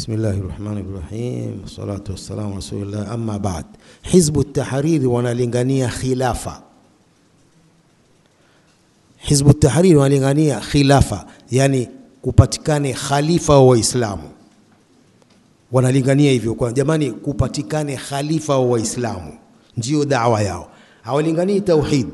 بسم الله الرحمن الرحيم والصلاة والسلام على رسول الله أما بعد حزب التحرير wanalingania khilafa Hizbu Tahrir wanalingania khilafa, yani kupatikane khalifa wa Waislamu. Wanalingania hivyo kwa jamani, kupatikane khalifa wa Waislamu, ndio dawa yao. Hawalinganii tauhid,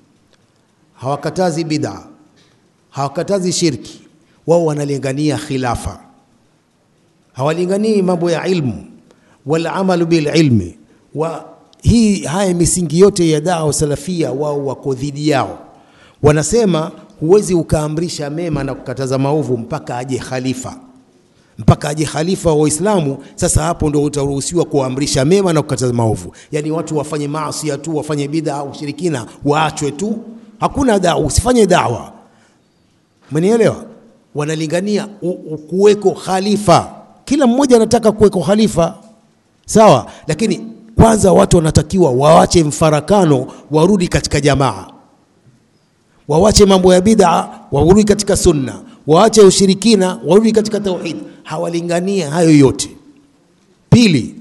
hawakatazi bid'a, hawakatazi shirki, wao wanalingania khilafa. Hawalinganii mambo ya ilmu wal amalu bil ilmi wa hii, haya misingi yote ya dawa salafia, wao wako dhidi yao wanasema huwezi ukaamrisha mema na kukataza maovu mpaka aje khalifa, mpaka aje khalifa wa Waislamu. Sasa hapo ndio utaruhusiwa kuamrisha mema na kukataza maovu. Yani watu wafanye maasi tu, wafanye bid'a au ushirikina, waachwe tu, hakuna dawa, usifanye dawa. Umenielewa? Wanalingania kuweko khalifa, kila mmoja anataka kuweko khalifa, sawa, lakini kwanza watu wanatakiwa waache mfarakano, warudi katika jamaa wawache mambo ya bid'a, warudi katika sunna, waache ushirikina, warudi katika tauhid. Hawalingania hayo yote. Pili,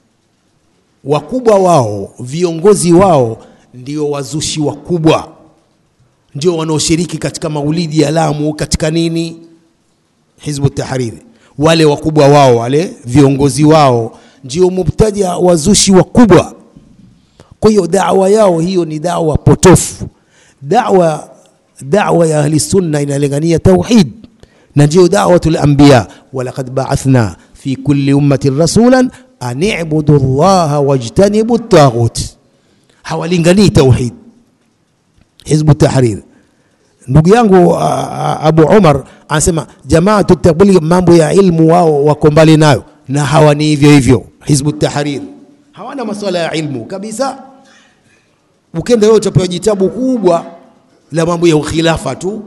wakubwa wao, viongozi wao ndio wazushi wakubwa, ndio wanaoshiriki katika maulidi ya Lamu, katika nini, Hizbu Tahrir. Wale wakubwa wao, wale viongozi wao ndio mubtadia, wazushi wakubwa. Kwa hiyo dawa yao hiyo ni dawa potofu dawa dawa ya ahli sunna inalingania tauhid na ndio dawatul anbiya walaqad ba'athna fi kulli ummatin rasulan an i'budu allaha wajtanibu at-taghut hawalinganii tauhid hizbu tahrir ndugu yangu Abu Umar anasema jamaatu tabligh mambo ya ilmu wao wako mbali nayo na hawa ni hivyo hivyo hizbu tahrir hawana masuala ya ilmu kabisa ukenda wewe utapewa jitabu kubwa la mambo ya ukhilafa tu.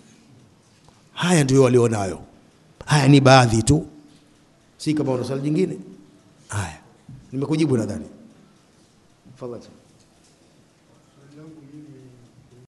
Haya ndio walionayo. Haya ni baadhi tu, si kama una swali jingine. Haya, nimekujibu nadhani. Tafadhali.